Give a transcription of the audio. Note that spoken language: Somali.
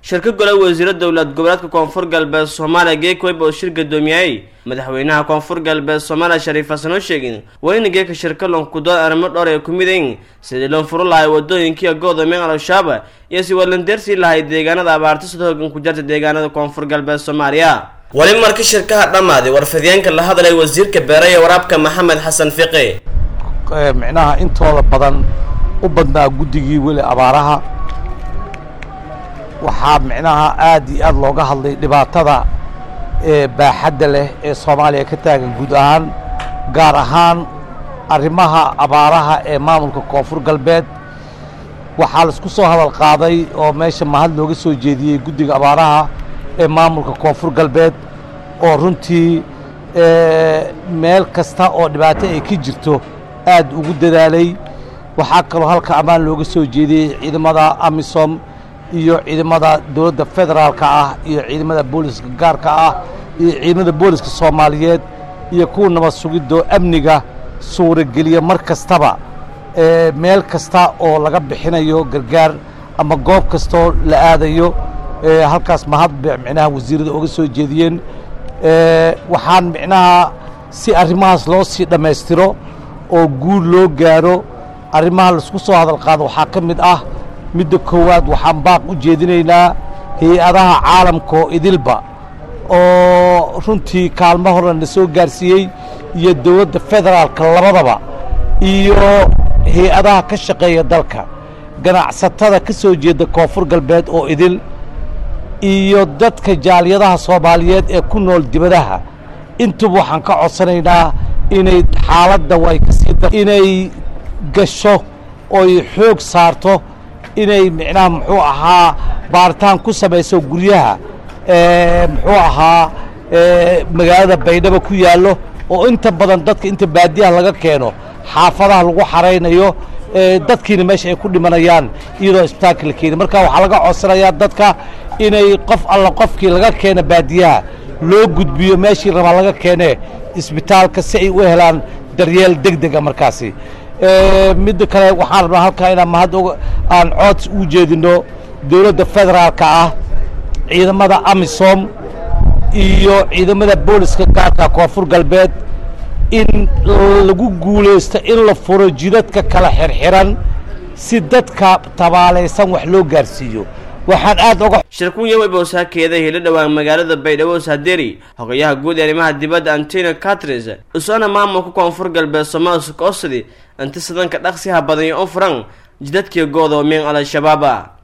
shirka gole wasiiro dowlad goboleedka koonfur galbeed soomaaliya geekweb oo shir gudoomiyay madaxweynaha koonfur galbeed soomaaliya shariif xasan oo sheegin waa in geeka shirka lonkudood arrimo dhowr ay ku midayn sidii loo furo lahay wadooyinkii go'doomeen al-shabaab iyo si walandeersii lahay deegaanada abaarta sida hoogan ku jarta deegaanada koonfur galbeed soomaaliya wali marka shirkaha dhammaaday warfidyaanka la hadlay wasiirka beere iyo waraabka maxamed xasan fiqi micnaha intooda badan u badnaa guddigii weli abaaraha waxaa micnaha aad iyo aad looga hadlay dhibaatada ee baaxadda leh ee soomaaliya ka taagan guud ahaan gaar ahaan arrimaha abaaraha ee maamulka koonfur galbeed waxaa laisku soo hadal qaaday oo meesha mahad looga soo jeediyey guddiga abaaraha ee maamulka koonfur galbeed oo runtii meel kasta oo dhibaato ay ka jirto aad ugu dadaalay waxaa kaloo halka ammaan looga soo jeediyey ciidamada amisom iyo ciidamada dowladda federaalka ah iyo ciidamada booliska gaarka ah iyo ciidamada booliska soomaaliyeed iyo kuwa nabad sugidoo amniga suurageliya mar kastaba meel kasta oo laga bixinayo gargaar ama goob kastaoo la aadayo halkaas mahad micnaha wasiirada oga soo jeediyeen waxaan micnaha si arrimahaas loo sii dhammaystiro oo guul loo gaaro arrimaha laisku soo hadal qaado waxaa ka mid ah midda koowaad waxaan baaq u jeedinaynaa hay-adaha caalamka oo idilba oo runtii kaalmo horena na soo gaarsiiyey iyo dowladda federaalka labadaba iyo hay-adaha ka shaqeeya dalka ganacsatada ka soo jeeda koonfur galbeed oo idil iyo dadka jaaliyadaha soomaaliyeed ee ku nool dibadaha intuba waxaan ka codsanaynaa inay xaaladda way kasii inay gasho oy xoog saarto inay micnaha muxuu ahaa baaritaan ku samayso guryaha muxuu ahaa magaalada baydhabo ku yaallo oo inta badan dadka inta baadiyaha laga keeno xaafadaha lagu xaraynayo dadkiina meesha ay ku dhimanayaan iyadoo isbitaalka la keeni marka waxaa laga codsanayaa dadka inay qof alla qofkii laga keena baadiyaha loo gudbiyo meeshii rabaa laga keenee isbitaalka si ay u helaan daryeel deg dega markaasi midda kale waxaan rabnaa halkaa inaan mahad aan cood u jeedino dowladda federaalka ah ciidamada amisom iyo ciidamada booliska gaarka koonfur galbeed in lagu guulaysto in la furo jidadka kala xirxiran si dadka tabaalaysan wax loo gaarsiiyo waxaan aad oga shirkunya webowsaakeeda helo dhowaan magaalada baydhabo saaderi hogayaha guud ee arrimaha dibadda antonio catris isoona maamulka koonfur galbeed somalia koosidi inti sidanka dhaqsiha badan iyo u furan jidadkii goodoomeen al-shabaaba